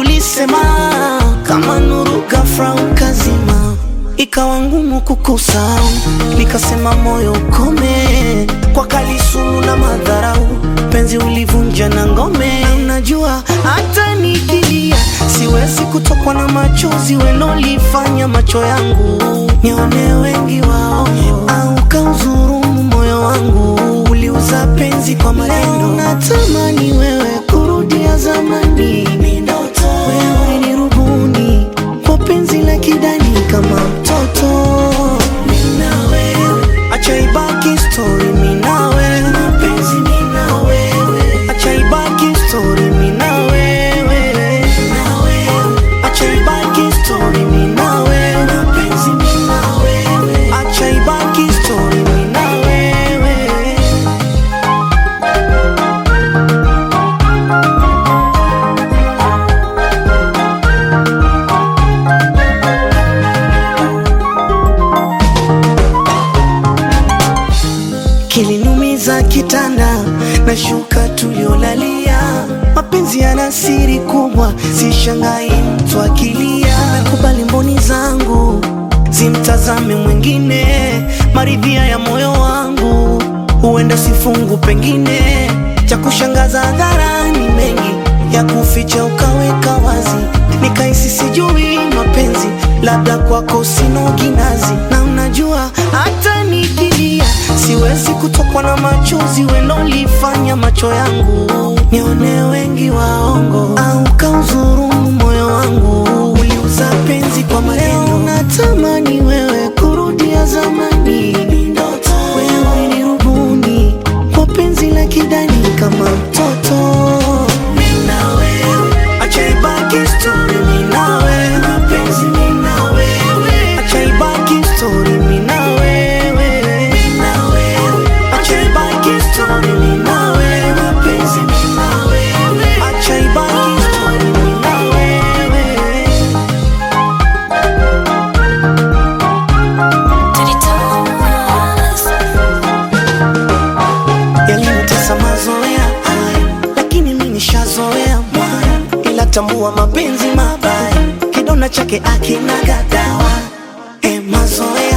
ulisema kama nuru ghafla ukazima, ikawa ngumu kukusahau, nikasema moyo ukome kwa kalisumu na madharau, penzi ulivunja na ngome. Na Unajua hata nikilia siwezi kutokwa na machozi welolifanya macho yangu nione wengi wao, au kauzurumu moyo wangu, uliuza penzi kwa maneno. Natamani wewe kurudia zamani, wewe ni rubuni kwa penzi la kidani kama mtoto. Mimi na wewe, acha ibaki story, mimi na wewe, mapenzi mimi na wewe, acha ibaki story, mimi na wewe, na wewe, acha ibaki story, mimi na wewe, mapenzi mimi na wewe, acha ibaki story, mimi na wewe. Kiliniumiza kitanda na shuka tuliolalia, mapenzi yana siri kubwa, sishangai mtu akilia. Nakubali mboni zangu zimtazame mwingine, maridhia ya moyo wangu huenda sifungu, pengine cha kushangaza hadharani, mengi ya kuficha ukaweka wazi, nikahisi sijui mapenzi, labda kwako sina kinazi, na unajua hata nikilia siwezi kutokwa na machozi welolifanya macho yangu nione wengi waongo, au kauzurumu moyo wangu, uliuza penzi kwa maneno. Natamani wewe kurudia zamani, wewe ni rubuni kwa penzi la kidani kama mtoto. Mimi na wewe, acha ibaki story, mimi na wewe, mapenzi mimi na wewe, acha ibaki story, mimi na wewe, mimi na wewe, acha ibaki story, mimi na wewe, mapenzi mimi na wewe, acha ibaki story, mimi na wewe. Yalinitesa mazoea haya, lakini mimi nishazoea mwaya, ila tambua mapenzi mabaya, kidonda chake akina gadawa. E, mazoea